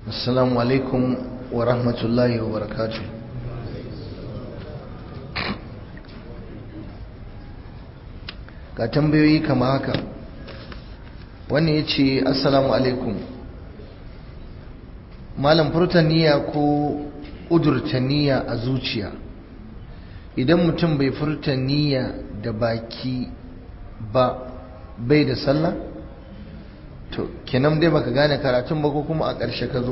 assalamu alaikum wa rahmatullahi wa barakatuh ga tambayoyi kama haka wannan ya ce assalamu alaikum malam furta niyya ko ƙudurta niyya a zuciya idan mutum bai furta niyya da baki ba bai da sallah to kenan dai baka gane karatun ba ko kuma a ƙarshe ka zo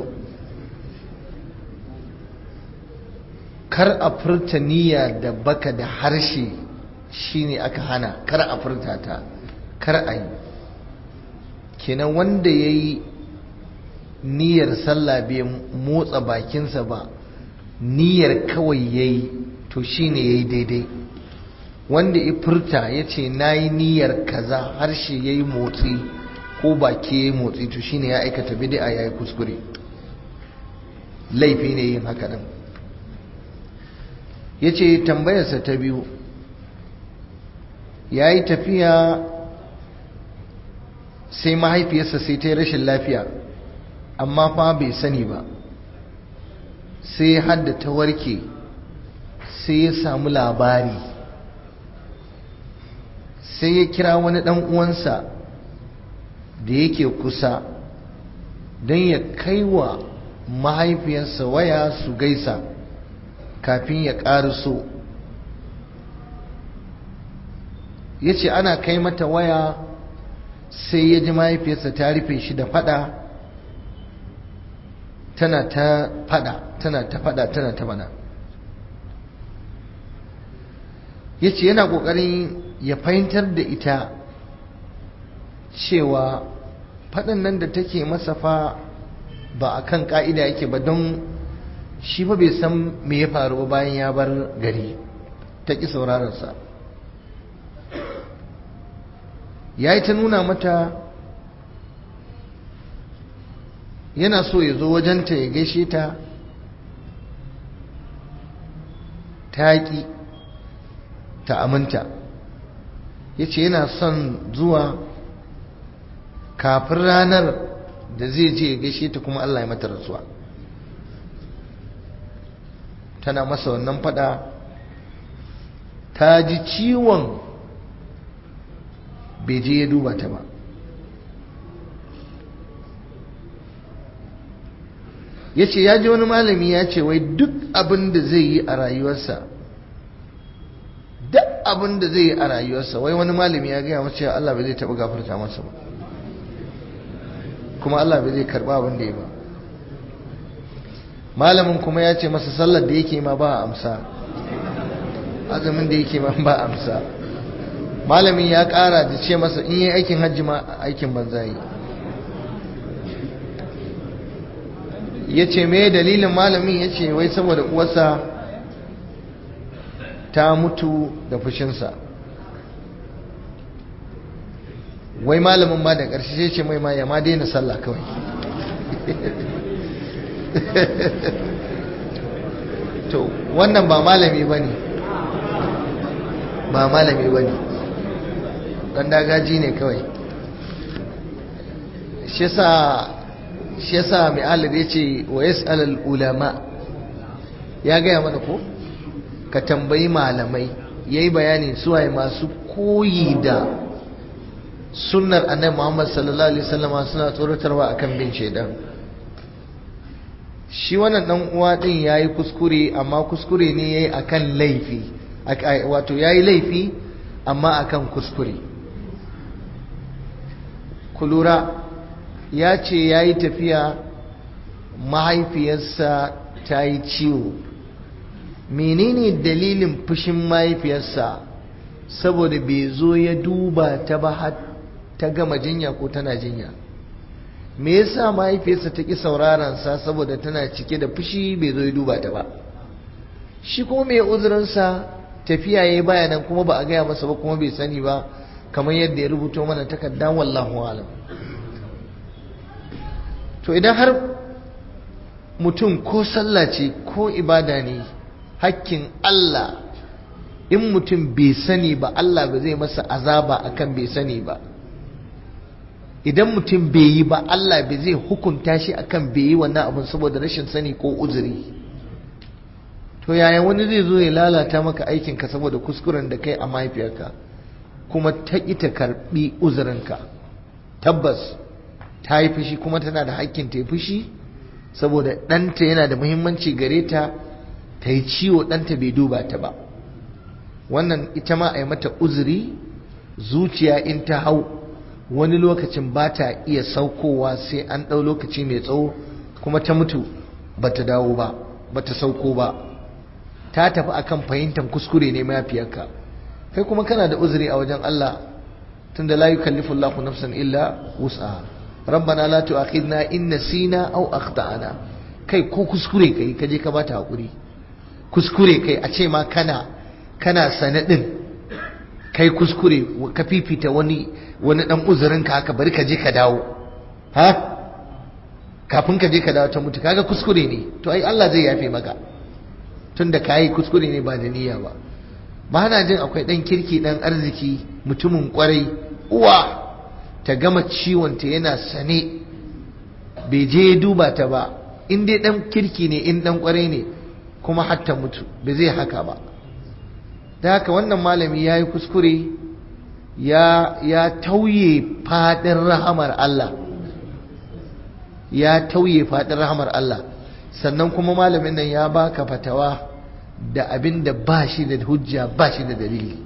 kar a furta niyya da baka da harshe shine aka hana kar a furta ta kar a yi kenan wanda ya yi niyyar sallah bai motsa bakinsa ba niyyar kawai ya yi to shine ya yi daidai wanda ya furta ya ce na yi niyyar kaza harshe ya yi motsi ko baki ya yi motsi to shine ya aikata bid'a ya yi kuskure laifi ne yin haka nan ya ce tambayarsa ta biyu ya yi tafiya sai mahaifiyarsa sai ta yi rashin lafiya amma fa bai sani ba sai hadda ta warke sai ya samu labari sai ya kira wani ɗan uwansa da yake kusa don ya kai wa mahaifiyarsa waya su gaisa kafin ya ƙariso ya ce ana kai mata waya sai ya ji mahaifiyarsa ta rufe shi da fada tana ta fada tana ta fada tana ta fada ya ce yana ƙoƙarin ya fahimtar da ita cewa faɗin nan da take masa fa ba a kan ƙa'ida yake ba don shi fa bai san me ya faru bayan ya bar gari ta ƙi saurararsa ya yi ta nuna mata yana so ya zo wajenta ya gaishe ta ta ƙi ta aminta ya ce yana son zuwa kafin ranar da zai je ya gaishe ta kuma Allah ya mata rasuwa tana masa wannan fada ta ji ciwon bai je ya duba ta ba ya ce ya ji wani malami ya ce wai duk abin da zai yi a rayuwarsa duk abin da zai yi a rayuwarsa wai wani malami ya gaya mace Allah bai zai taɓa gafarta masa ba kuma Allah bai zai karɓa abin da ya ba malamin kuma ya ce masa sallar da yake ma ba a amsa azumin da yake ma ba a amsa malamin ya ƙara da ce masa in yi aikin hajji ma aikin banza yi ya ce me dalilin malamin ya ce wai saboda uwarsa ta mutu da fushinsa wai malamin ma da ƙarshe sai ce mai ma ya ma daina sallah kawai to wannan ba malami ba ne ba malami ba ne ɗan dagaji ne kawai shi yasa mai alir ya ce wa yas'alal ulama ya gaya mana ko ka tambayi malamai ya yi bayani suwaye masu koyi da sunnar annabi muhammad sallallahu alaihi wasallama suna tsoratarwa akan bin shaidan shi wannan dan uwa din yayi kuskure amma kuskure ne yayi akan laifi wato yayi laifi amma akan kuskure kulura ya ce yayi tafiya mahaifiyarsa ta yi ciwo menene dalilin fushin mahaifiyarsa saboda bai zo ya duba ta ba har ta gama jinya ko tana jinya me yasa mahaifiyarsa ta ƙi saurarensa saboda tana cike da fushi bai zo ya duba ta ba shi kuma mai uzurinsa tafiya ya yi bayanan kuma ba a gaya masa ba kuma bai sani ba kamar yadda ya rubuto mana takarda wallahu alam to idan har mutum ko sallah ce ko ibada ne hakkin Allah in mutum bai sani ba Allah ba zai masa azaba akan bai sani ba idan mutum bai yi ba Allah bai zai hukunta shi akan bai yi wannan abin saboda rashin sani ko uzuri to yaya wani zai zo ya lalata maka aikinka saboda kuskuren da kai a mahaifiyarka kuma ta ƙi ta karɓi uzurinka tabbas ta yi fushi kuma tana da hakkin ta yi fushi saboda ɗanta yana da muhimmanci gare ta ta yi ciwo ɗanta bai duba ta ba wannan ita ma a yi mata uzuri zuciya in ta hau wani lokacin ba ta iya saukowa sai an ɗau lokaci mai tsawo kuma ta mutu ba ta dawo ba ba ta sauko ba ta tafi akan fahimtar kuskure ne mafiyarka kai kuma kana da uzuri a wajen Allah tunda la yukallifu Allahu nafsan illa wus'aha rabbana la tu'akhidna in nasina aw akhtana kai ko kuskure kai ka je ka bata hakuri kuskure kai a ce ma kana kana sanadin kai kuskure ka fifita wani wani dan uzurin ka haka bari ka je ka dawo ha kafin ka je ka dawo ta mutu kaga kuskure ne to ai Allah zai yafe maka tunda kai kuskure ne ba da niyya ba ba na jin akwai dan kirki dan arziki mutumin kwarai uwa ta gama ciwonta yana sane bai je ya duba ta ba in dai dan kirki ne in dan kwarai ne kuma hatta mutu bai zai haka ba da haka wannan malami ya yi kuskure ya, ya tauye fadin rahamar Allah ya tauye fadin rahamar Allah sannan kuma malamin nan ya baka fatawa da abin da ba shi da hujja ba shi da dalili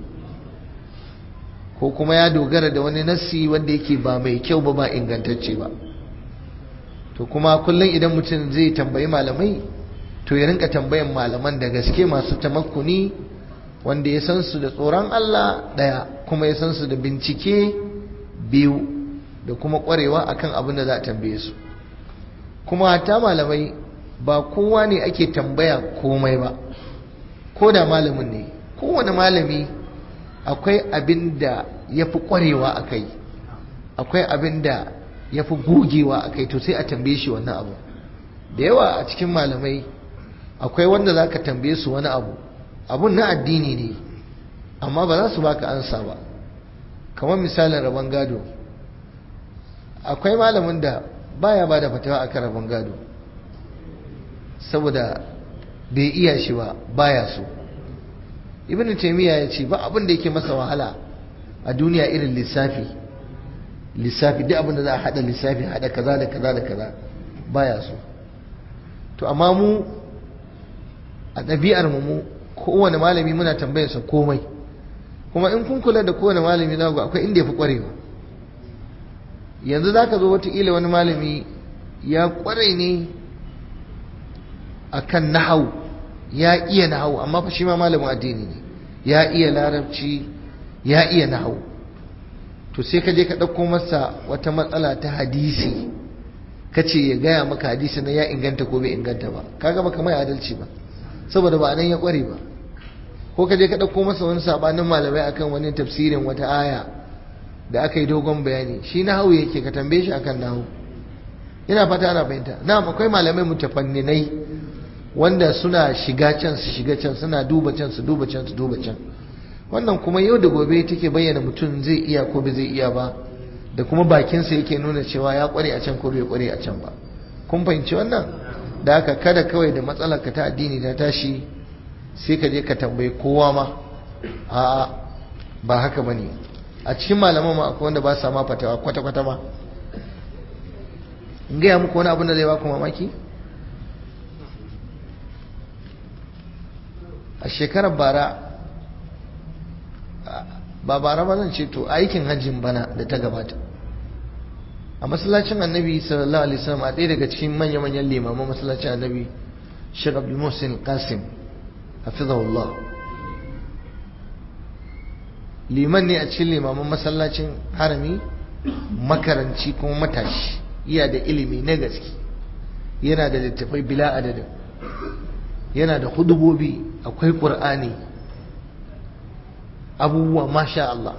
ko kuma ya dogara da wani nassi wanda yake ba mai kyau ba ba ingantacce ba to kuma kullum idan mutum zai tambayi malamai to ya rinka tambayan malaman da gaske masu tamakkuni wanda ya san su da tsoron Allah daya kuma ya san su da bincike biyu da kuma kwarewa akan abin da za a tambaye su kuma hata malamai ba kowa ne ake tambaya komai ba ko da malamin ne kowane malami akwai abin da ya fi ƙwarewa a kai akwai abin da ya fi gogewa a kai to sai a tambaye shi wannan abu da yawa a cikin malamai akwai wanda za ka tambaye su wani abu abun na addini ne amma ba za su baka ansa ba kamar misalin rabon gado akwai malamin da baya ba da fatawa akan rabon gado saboda bai iya shi ba baya so ibn taymiya ya ce ba abin da yake masa wahala a duniya irin lissafi lissafi duk abin da za a hada lissafi hada kaza da kaza da kaza baya so to amma mu a ɗabi'ar mu mu kowane malami muna tambayarsa komai kuma in kun kula da kowane malami za ku akwai inda ya fi ƙwarewa yanzu za ka zo wataƙila wani malami ya ƙware ne akan nahau ya iya nahau amma fa shi ma malamin addini ne ya iya larabci ya iya nahau to sai ka je ka ɗauko masa wata matsala ta hadisi ka ce ya gaya maka hadisi na ya inganta ko bai inganta ba kaga baka mai adalci ba saboda ba nan ya ƙware ba ko ka je ka ɗauko masa wani sabanin malamai akan wani tafsirin wata aya da aka yi dogon bayani shi nahau yake ka tambaye shi akan nahau ina fata ana fahimta na'am akwai malamai mutafanninai wanda suna shiga can su shiga can suna duba can su duba can su duba can wannan kuma yau da gobe take bayyana mutum zai iya ko bai zai iya ba da kuma bakinsa yake nuna cewa ya kware a can ko bai kware a can ba kun fahimci wannan da haka kada kawai da matsalar ka ta addini ta tashi sai ka je ka tambayi kowa ma a'a ba haka bane a cikin malaman ma akwai wanda ba sa ma fatawa kwata kwata ma in gaya muku wani abin da zai ba ku mamaki a shekarar bara ba bara ba zan ce to aikin hajjin bana da ta gabata a masallacin annabi sallallahu alaihi wasallam a ɗaya daga cikin manya-manyan limaman masallacin annabi Sheikh Abdul Muhsin Qasim hafizahullah liman ne a cikin limaman masallacin harami makaranci kuma matashi iya da ilimi na gaske yana da littafai bila adadin yana da hudubobi akwai ƙur'ani abubuwa masha Allah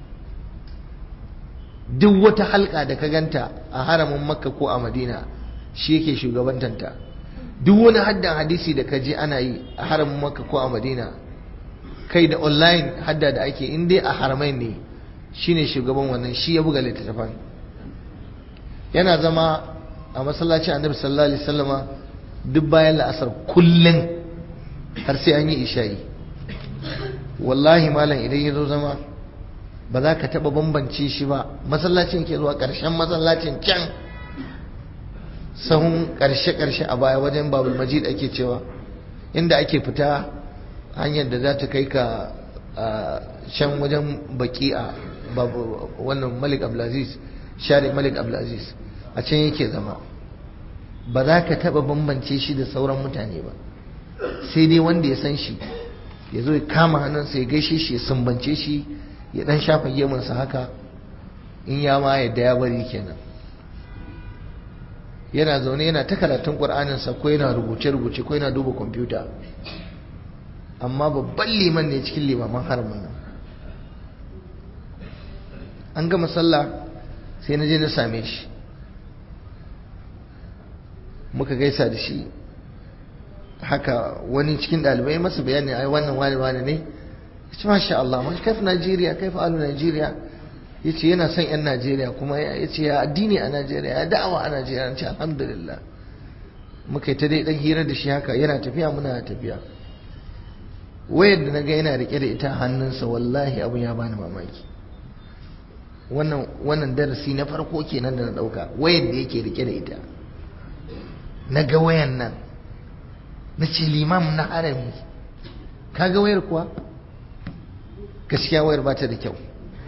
duk wata halka da ka ganta a haramin makka ko a madina shi yake shugabantanta duk wani haddan hadisi da ka je ana yi a haramin makka ko a madina kai da online hadda da ake in dai a haramai ne shine shugaban wannan shi ya buga littattafan yana zama a masallacin annabi sallallahu alaihi wasallama duk bayan la'asar kullum har sai an yi isha'i wallahi malam idan ya zo zama ba za ka taɓa bambance shi ba masallacin ke zuwa ƙarshen masallacin can sahun ƙarshe-ƙarshe a baya wajen babul majid ake cewa inda ake fita hanyar da za ta kai ka can wajen baki a wannan malik abdulaziz share malik abdulaziz a can yake zama ba za ka taɓa bambance shi da sauran mutane ba sai dai wanda ya san shi ya zo ya kama hannunsa ya gaishe shi ya sumbance shi ya dan shafa gemunsa haka in ya ma yadda ya bari kenan yana zaune yana ta karatun ƙur'aninsa ko yana rubuce-rubuce ko yana duba kwamfuta amma babban liman ne cikin limaman haramun nan an gama sallah sai na je na same shi muka gaisa da shi haka wani cikin ɗalibai masa bayani ai wannan wani wani ne ya ce masha Allah mashi kaif Najeriya kaif alu Najeriya ya ce yana son 'yan Najeriya kuma ya ce ya addini a Najeriya ya da'awa a Najeriya ce alhamdulillah muka yi ta dai ɗan hira da shi haka yana tafiya muna tafiya wayar da na ga yana rike da ita hannunsa wallahi abin ya bani mamaki wannan wannan darasi na farko kenan da na ɗauka wayar da yake rike da ita na ga wayan nan na ce limam na harami kaga wayar kuwa gaskiya wayar ba ta da kyau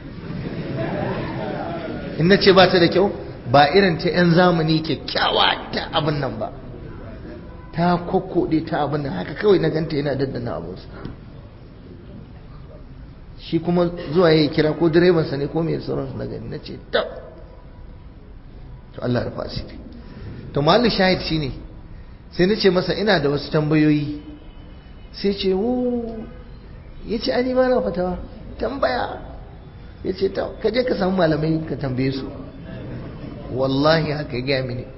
in na ce ba ta da kyau ba irin ta 'yan zamani kyakkyawa ta abin nan ba ta kokkoɗe ta abin nan haka kawai na ganta yana daddana abinsa shi kuma zuwa ya kira ko direbansa ne ko mai sauransu na gani na ce tab to Allah rufa asiri to mahallin shahid shine sai na ce masa ina da wasu tambayoyi sai ce wu ya ce ani ba na fatawa tambaya ya ce ta kaje ka samu malamai ka tambaye su wallahi haka ya gaya mini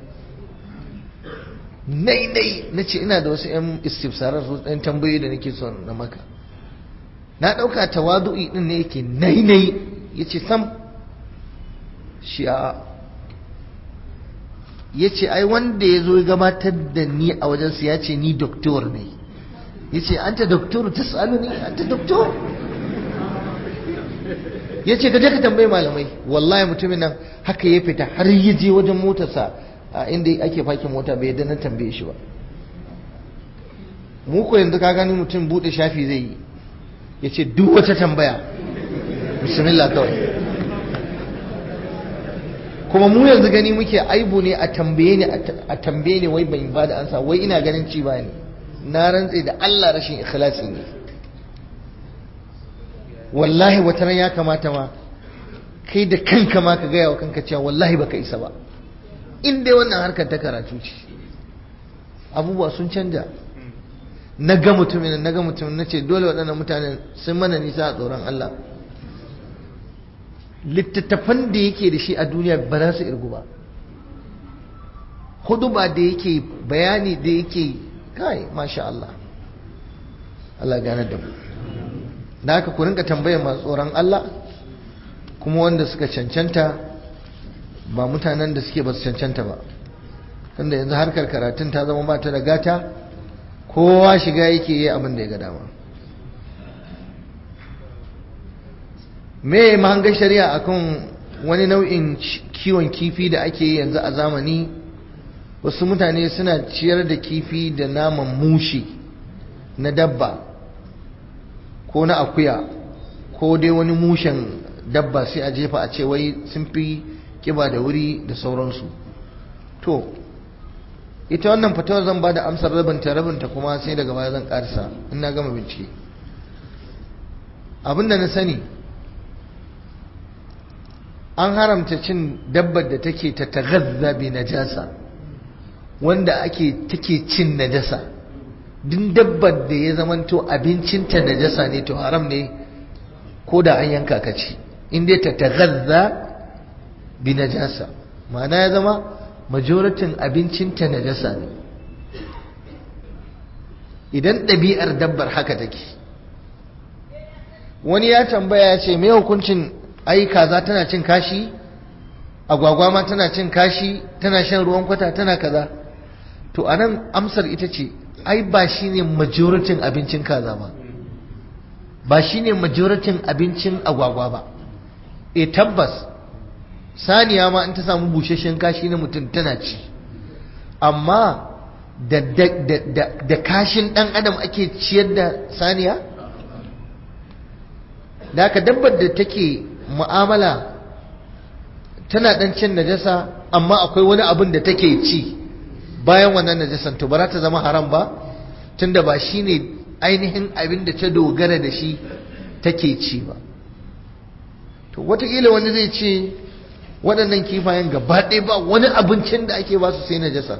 nai nai na ce ina da wasu 'yan istifsarar su ɗan tambayoyi da nake son na maka na ɗauka tawadu'i ɗin ne yake nai nai ya ce sam shi a ya ce ai wanda ya zo gabatar da ni a wajensu ya ce ni doktor ne ya ce an ta doktor ta tsalu ne an ta doktor ya ce gaje ka tambayi malamai wallahi mutumin nan haka ya fita har ya je wajen motarsa a inda ake fakin mota bai yadda na tambaye shi ba mu ko yanzu ka gani mutum bude shafi zai yi ya ce duk wata tambaya bismillah kawai kuma mu yanzu gani muke aibu ne a tambaye ni a tambaye ni wai ban ba da ansa wai ina ganin ci ba ne na rantse da Allah rashin ikhlasi ne wallahi wata ran ya kamata ma kai da kanka ma ka gaya wa kanka cewa wallahi baka isa ba in dai wannan harkar ta karatu ce abubuwa sun canja na ga mutumin na ga mutumin na ce dole waɗannan mutanen sun mana nisa a tsoron Allah littattafan da yake da shi a duniya ba za su irgu ba hudu ba da yake bayani da yake kai masha Allah Allah gane da mu da haka ku rinka tambayar masu tsoron Allah kuma wanda suka cancanta ba mutanen da suke ba su cancanta ba tunda yanzu harkar karatun ta zama ba ta da gata kowa shiga yake yi abin da ya ga dama me mahangar shari'a akan wani nau'in kiwon kifi da ake yi yanzu a zamani wasu mutane suna ciyar da kifi da naman mushi na dabba ko na akuya ko dai wani mushen dabba sai a jefa a ce wai sun fi kiba da wuri da sauransu to ita wannan fatawar zan ba da amsar rabinta rabinta kuma sai daga baya zan karsa in na gama bincike abinda na sani an haramta cin dabbar da take ta tagazza bi najasa wanda ake take cin najasa duk dabbar da ya zamanto abincinta najasa ne to haram ne ko da an yanka ka ci in dai ta tagazza bi najasa ma'ana ya zama majoratin abincinta najasa ne idan ɗabi'ar dabbar haka take wani ya tambaya ya ce me hukuncin ai kaza tana cin kashi agwagwa ma tana cin kashi tana shan ruwan kwata tana kaza to anan amsar ita ce ai ba shine majoritin abincin kaza ba ba shine majoritin abincin agwagwa ba e tabbas saniya ma in ta samu busheshen kashi na mutum tana ci amma da, da, da, da kashin ɗan adam ake ciyar da saniya da haka dabbar da take mu'amala tana ɗan cin najasa amma akwai wani abin da take ci bayan wannan najasan to ba za ta zama haram ba tunda ba shine ainihin abin da ta dogara da shi take ci ba to watakila wani zai ce waɗannan kifayen gaba ɗaya ba wani abincin da ake ba su sai najasa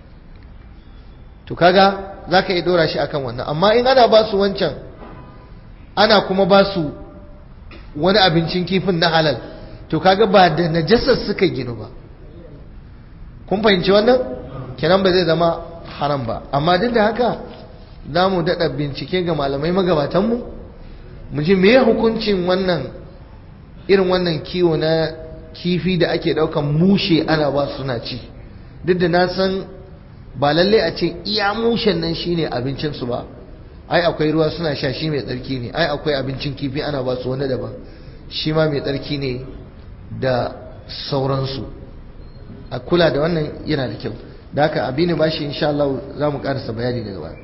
to kaga za ka iya ɗora shi akan wannan amma in ana ba su wancan ana kuma ba su wani abincin kifin na halal to kaga ba da najasar suka ginu ba kun fahimci wannan kenan ba zai zama haram ba amma duk da haka za mu daɗa bincike ga malamai magabatanmu mu ji me hukuncin wannan irin wannan kiwo na kifi da ake ɗaukan mushe ana ba suna ci duk da na san ba lalle a ce iya mushen nan shine abincinsu ba ai akwai ruwa suna sha shi mai tsarki ne ai akwai abincin kifi ana ba su wani daban shi ma mai tsarki ne da sauransu a kula da wannan yana da kyau da haka abin ba shi insha Allah za mu karasa bayani daga baya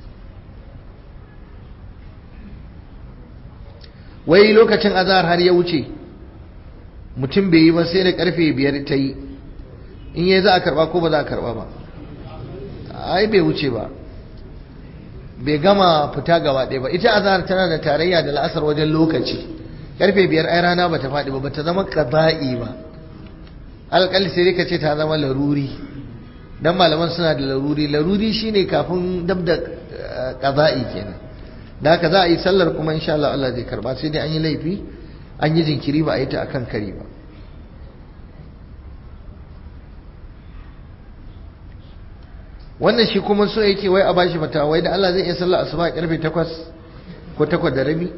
wai lokacin azahar har ya wuce mutum bai yi ba sai da karfe biyar ta yi in yi za a karba ko ba za a karba ba ai bai wuce ba bai gama fita gaba ɗaya ba ita azahar tana da tarayya da la'asar wajen lokaci karfe biyar ai rana ba ta faɗi ba ba ta zama kaza'i ba alƙali sai ka ce ta zama laruri dan malaman suna da laruri laruri shine kafin dab da kaza'i kenan da haka za a yi sallar kuma insha Allah Allah zai karba sai dai an yi laifi an yi jinkiri ba a yi ta akan kari ba wannan shi kuma so yake wai a bashi fata wai da Allah zai iya sallar asuba karfe 8 ko 8 da rabi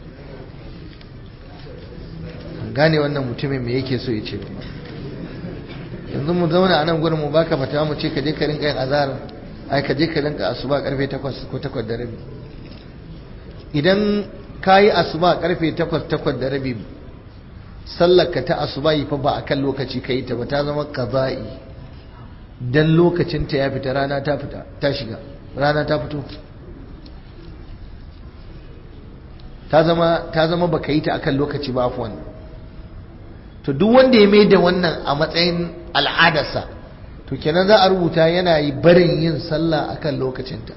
gane wannan mutumin me yake so ya ce yanzu mu zauna a nan gurin mu baka fata mu ce ka je ka rinka yin azhar ai ka je ka rinka asuba karfe 8 ko 8 da rabi idan ka yi asuba karfe 8 8 da rabi sallar ka ta asuba yi fa ba akan lokaci ka yi ta ba ta zama qaza'i dan lokacin ta ya fita rana ta fita ta shiga rana ta fito ta zama ta zama baka yi ta akan lokaci ba afwan to duk wanda ya mai da wannan a matsayin al'adarsa to kenan za a rubuta yana yi barin yin sallah akan lokacinta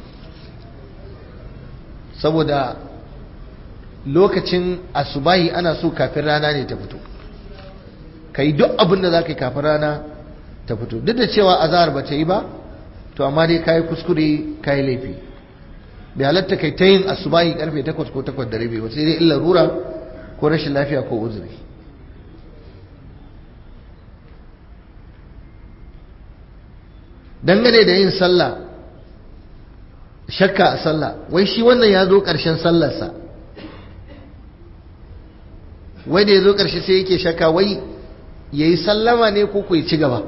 saboda lokacin asubahi ana so kafin rana ne ta fito ka yi duk abin da za ka yi kafin rana ta fito duk da cewa azahar ba ta yi ba to amma dai ka yi kuskure ka yi laifi bai halatta kai ta yin asubahi karfe 8 ko 8 da rabi ba sai dai illa rura ko rashin lafiya ko uzuri dangane da yin sallah shakka a sallah wai shi wannan ya zo ƙarshen sallarsa wai da ya zo ƙarshe sai yake shakka wai ya yi sallama ne ko ku ci gaba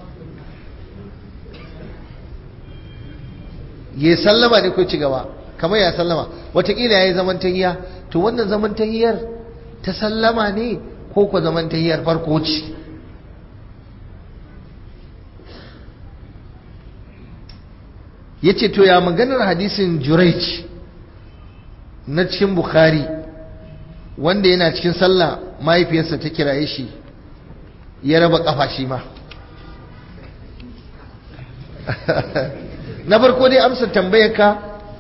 ya yi sallama ne ko ci gaba kamar ya sallama watakila ya yi zaman tahiya to wannan zaman tahiyar ta sallama ne ko ku zaman tahiyar farko ce ya ce to ya maganar hadisin juraic na cikin bukhari wanda yana cikin sallah mahaifiyarsa ta kiraye shi ya raba kafa shi ma na farko dai amsa tambayar ka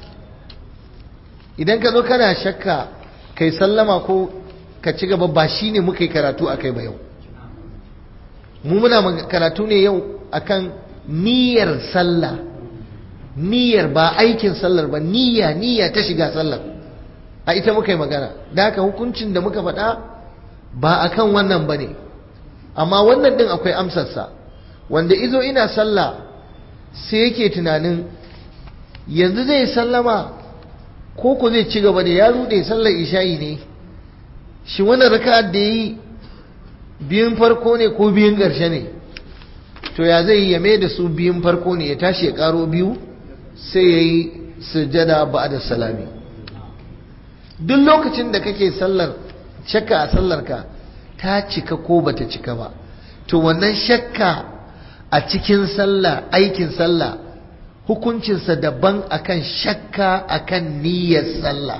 idan ka zo kana shakka kai sallama ko ka ci gaba ba shi ne muka yi karatu a kai ba yau mu muna karatu ne yau akan niyyar sallah niyyar ba aikin sallar ba niyya niyya ta shiga sallar a ita muka yi magana da haka hukuncin da muka faɗa ba akan wannan ba ne amma wannan ɗin akwai amsarsa wanda izo ina sallah sai yake tunanin yanzu zai sallama ko ko zai ci gaba da ya rude sallar isha'i ne shi wannan raka'ar da yi biyun farko ne ko biyun ƙarshe ne to ya zai yi ya mai da su biyun farko ne ya tashi ya ƙaro biyu sai ya yi sujada ba da salami duk lokacin da kake sallar shakka a sallarka ta cika ko bata cika ba to wannan shakka a cikin sallah aikin sallah hukuncinsa daban akan shakka akan niyyar sallah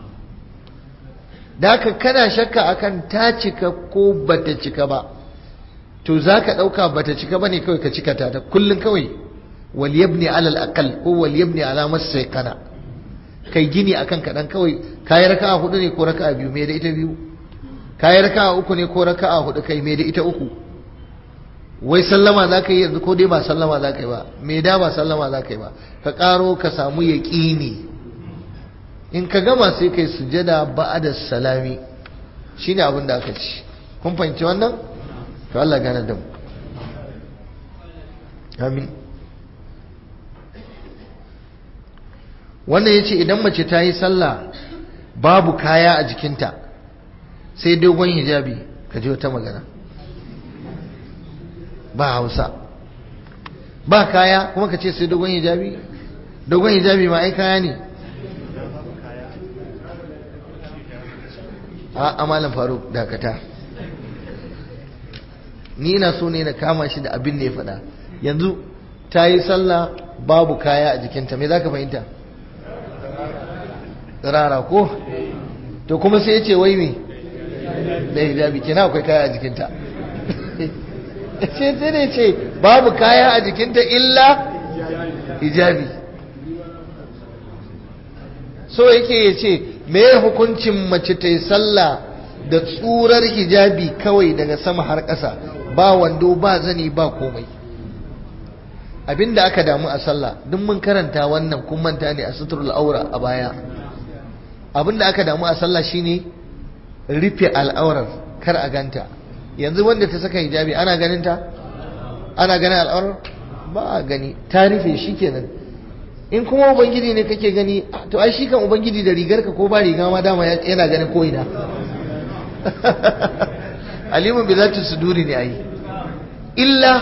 da haka kana shakka akan ta cika ko bata cika ba to za ka ɗauka bata cika ba ne kawai ka cika ta kullum kawai wal yabni alal aqal ko wal yabni ala kana kai gini akan kaɗan kawai kayi raka'a hudu ne ko raka'a biyu me da ita biyu kayi raka'a uku ne ko raka'a hudu kai me da ita uku wai sallama za ka yi yanzu ko dai ba sallama za ka yi ba me da ba sallama za ka yi ba ka ƙaro ka samu yaƙini in ka gama sai kai sujada ba'da salami shine abin da aka ci kun fahimci wannan to Allah gane da mu amin wannan yace idan mace ta yi sallah babu kaya a jikinta sai dogon hijabi ka ji wata magana ba hausa ba kaya kuma ka ce sai dogon hijabi dogon hijabi ma ai kaya ne a amalan faruk dakata ni ina so ne na kama shi da abin da ya faɗa yanzu ta yi sallah babu kaya a jikinta me za ka fahimta rara ko to kuma sai ya ce wai me da hijabi kina akwai kaya a jikinta ce sai ne ce babu kaya a jikinta illa hijabi so yake ya ce me hukuncin mace ta yi sallah da tsurar hijabi kawai daga sama har ƙasa ba wando ba zani ba komai abinda aka damu a sallah duk mun karanta wannan kun manta ne a suturul aura a baya abinda aka damu a sallah shine rufe al'aurar kar a ganta yanzu wanda ta saka hijabi ana ganin ta ana ganin al'aurar ba a gani ta rufe shi kenan in kuma ubangiji ne kake gani to ai shi kan ubangiji da rigarka ko ba riga ma dama yana ganin ko ina alimun bi zati suduri ne ai illa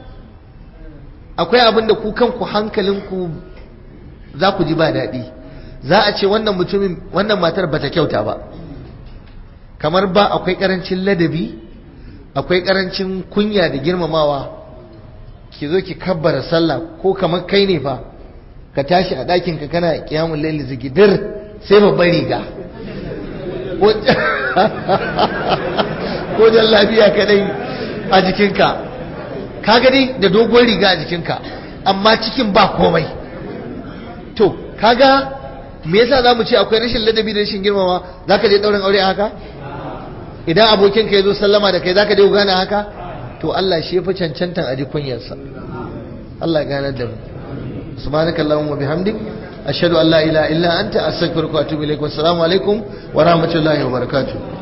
akwai abin da ku kanku hankalinku za ku ji ba daɗi za a ce wannan mutumin wannan matar bata kyauta ba kamar ba akwai karancin ladabi akwai karancin kunya da girmamawa ki zo ki kabbara sallah ko kamar kai ne fa ka tashi a ɗakin ka kana kiyamun laili zigidir sai babban riga ko lafiya kadai a jikinka ka gani da dogon riga a jikinka amma cikin ba komai to kaga me yasa za mu ce akwai rashin ladabi da rashin girmama za ka je ɗaurin aure haka idan abokinka ya zo sallama da kai za ka je gane haka to Allah shi ya fi cancantan a ji kunyarsa Allah gane da mu subhanakallahumma bihamdik ashhadu an la ilaha illa anta astaghfiruka wa atubu ilaik wassalamu alaikum wa rahmatullahi wa barakatuh